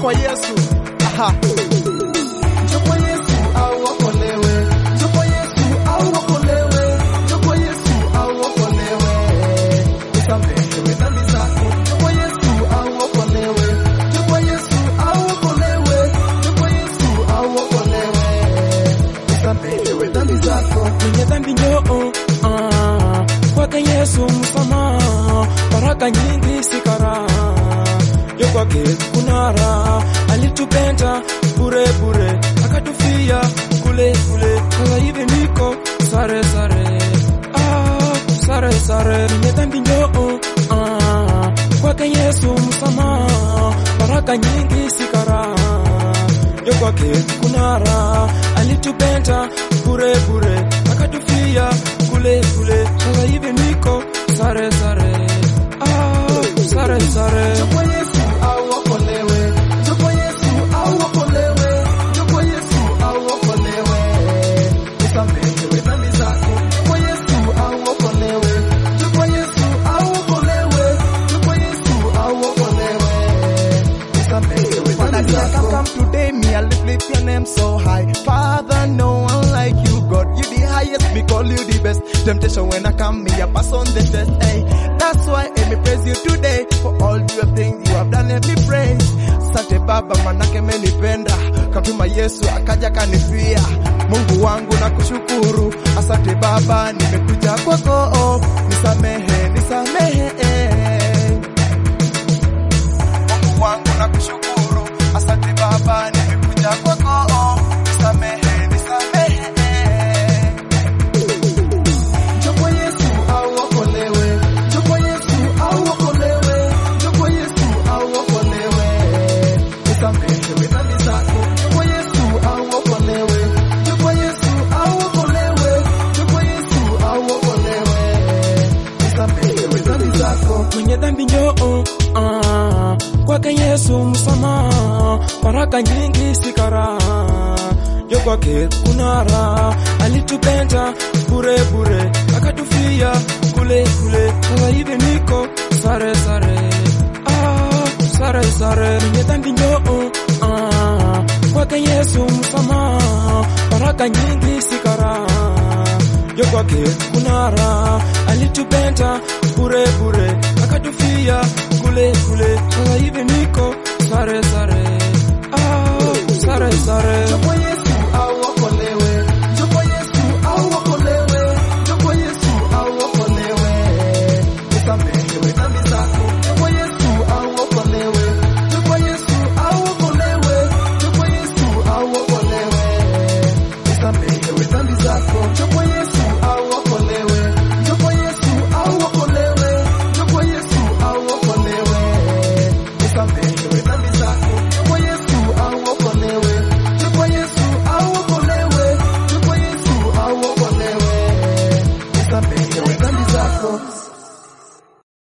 kwa Yesu. Aha. Njoo kwa Yesu au okolewe. Njoo kwa Yesu au okolewe. Njoo kwa Yesu au okolewe. Usamehewe dhambi zako. Njoo kwa Yesu au okolewe. Njoo kwa Yesu au okolewe. Njoo kwa Yesu au okolewe. Usamehewe dhambi zako. mwenye dhambi njoo ah, kwake Yesu msamaha, baraka nyingi sikara yo kwake kuna raha, alitupenda bure bure, akatufia kule kule, sasa hivi niko sare sare ah, sare sare, mwenye dhambi njoo ah, kwake Yesu msamaha, baraka nyingi sikara yo kwake kuna raha, alitupenda bure bure, akatufia kule kule, sasa hivi niko sare sare, ah, sare sare. Njoo kwa Yesu au okolewe. Njoo kwa Yesu au okolewe. Njoo kwa Yesu au okolewe. Usamehewe dhambi zako. Njoo kwa Yesu au okolewe. Njoo kwa Yesu au okolewe. Njoo kwa Yesu au okolewe. Usamehewe dhambi zako. Come today, me I lift, lift your name so high. Father, no one like you, God. You the highest, me call you the best. Temptation when I come, me I pass on the test. Hey, that's why I me praise you today for all your things you have done. Let me praise. Sante Baba, manake menipenda, katuma Yesu akaja kanifia. Mungu wangu na kushukuru, asante Baba, nimekuja kwako, oh, nisamehe, nisamehe. Mungu wangu na kushukuru, asante Baba, nimekuja kwako, oh, nisamehe, nisamehe. Njoo kwa Yesu au okolewe. Njoo kwa Yesu au okolewe. Njoo kwa Yesu au okolewe. Usamehewe dhambi zako. Njoo kwa Yesu au okolewe. Njoo kwa Yesu au okolewe. Njoo kwa Yesu au okolewe. Usamehewe dhambi zako. mwenye dhambi njoo ah, kwake Yesu msamaha, baraka nyingi sikara yo kwake kuna raha, alitupenda bure bure, akatufia kule kule, sasa hivi niko sare sare ah, sare sare, mwenye dhambi njoo ah, kwake Yesu msamaha, baraka nyingi sikara yo kwake kuna raha, alitupenda bure bure, akatufia kule kule, sasa hivi niko sare sare, ah, sare sare. Njoo kwa Yesu